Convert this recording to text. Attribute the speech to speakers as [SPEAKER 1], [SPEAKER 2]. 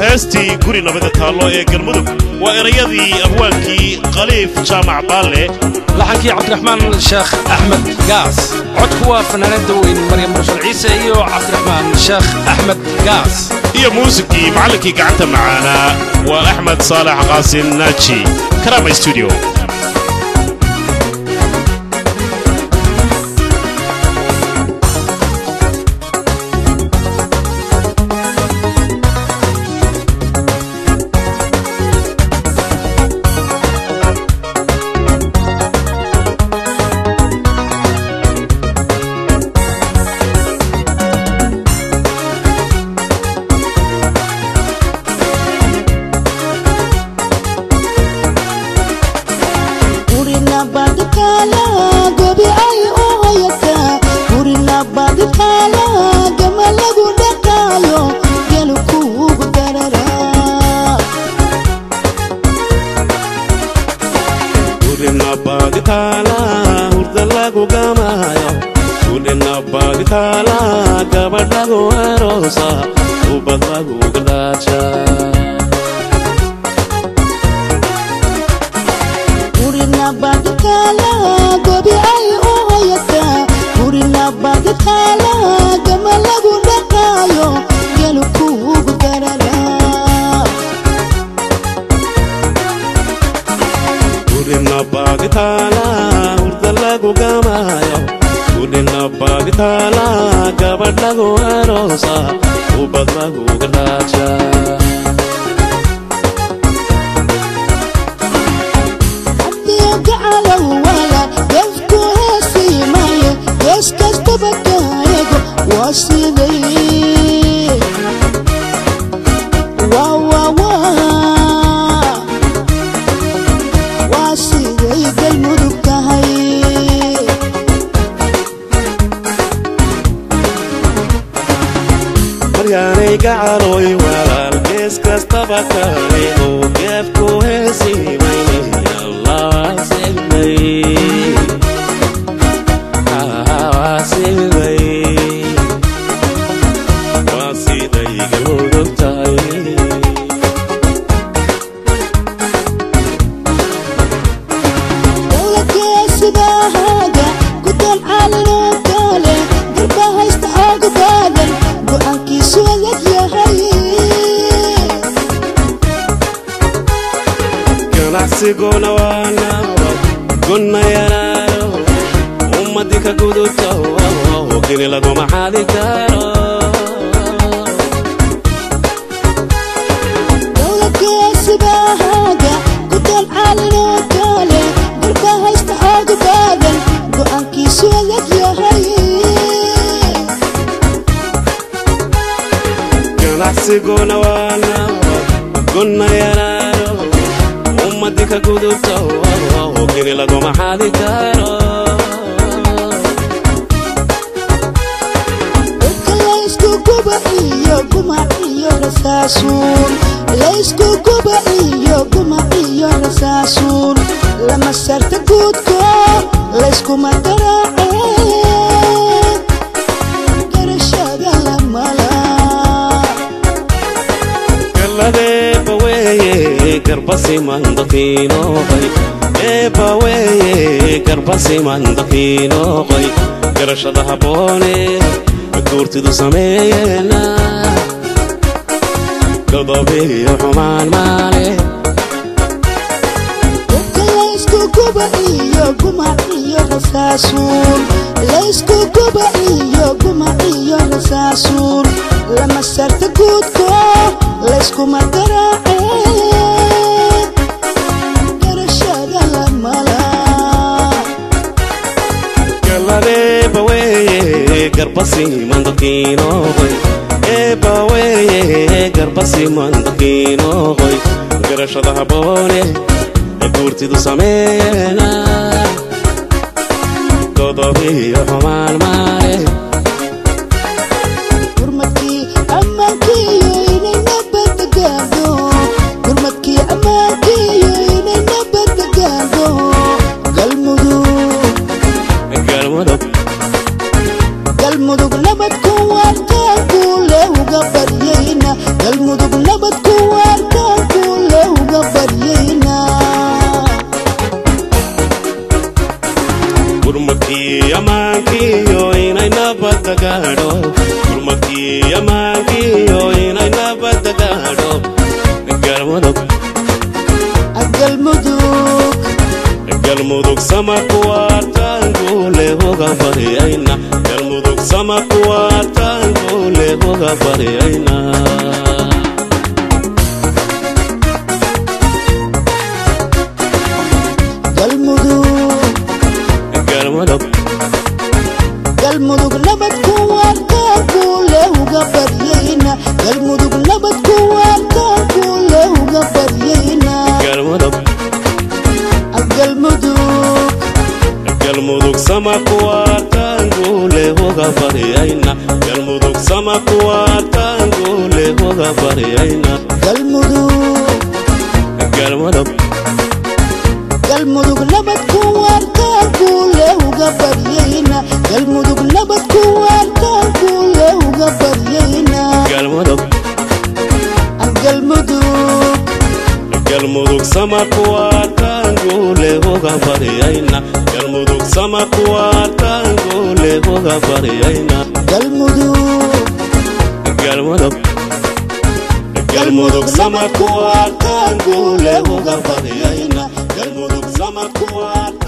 [SPEAKER 1] heestii guri nabada taallo ee galmudug waa erayadii abwaankii khaliif jaamac baalle
[SPEAKER 2] laxankii cabdiraxmaan sheekh axmed gaas codku waa fanaanada weyn maryam mursal ciise iyo cabdiraxmaan sheekh axmed gaas
[SPEAKER 1] iyo muusikii macallinkii gacanta macaanaa waa axmed saalax qaasim naaji karama studio
[SPEAKER 3] garbasimandafiinoqoy garashada habboone guurtidu sameeyeena godobiyo xumaan maale
[SPEAKER 4] laysku guba iyo guma iyo rasaasuun lama sarta guudko layskuma garaace garashada lamala
[SPEAKER 3] galadeebaweye garbasimandafiinoqoy eebaweye garbasimandafiinoqoy garashada habboone guurtidu sameeyeena godobiyo xumaan maale
[SPEAKER 4] gurmadkii ammaankiiyo inay nabadda gaadho gurmadkii ammaankiiyo inay nabadda gaadho galmudug
[SPEAKER 3] galmudug
[SPEAKER 4] galmudug nabadku waartaan kuule uga baryayna galmudug nabadku
[SPEAKER 3] sama kuwaartaan guule uga baryayna galmudug sama kuwaartaan guule uga baryayna
[SPEAKER 4] galmudug
[SPEAKER 3] galmudug
[SPEAKER 4] galmudug nabad ku waartaan kuule uga baryayna galmudug nabad ku waartaan kuule uga baryayna
[SPEAKER 3] galmudug
[SPEAKER 4] galmudug
[SPEAKER 3] galmudug sama kuwaartaan guule uga baryayna galmudug sama kuwaartaan guule uga baryayna
[SPEAKER 4] galmudug
[SPEAKER 3] galmudug
[SPEAKER 4] galmudug nabad ku waartaan kuule uga baryayna galmudug nabad ku waartaan kuule uga baryayna
[SPEAKER 3] galmudug
[SPEAKER 4] galmudug
[SPEAKER 3] galmudug sama kuwaartaan guule uga baryayna galmudug sama kuwaartaan guule uga baryayna
[SPEAKER 4] galmudug
[SPEAKER 3] galmudug galmudug sama kuwaartaan guule uga baryayna galmudug sama kuwaartaan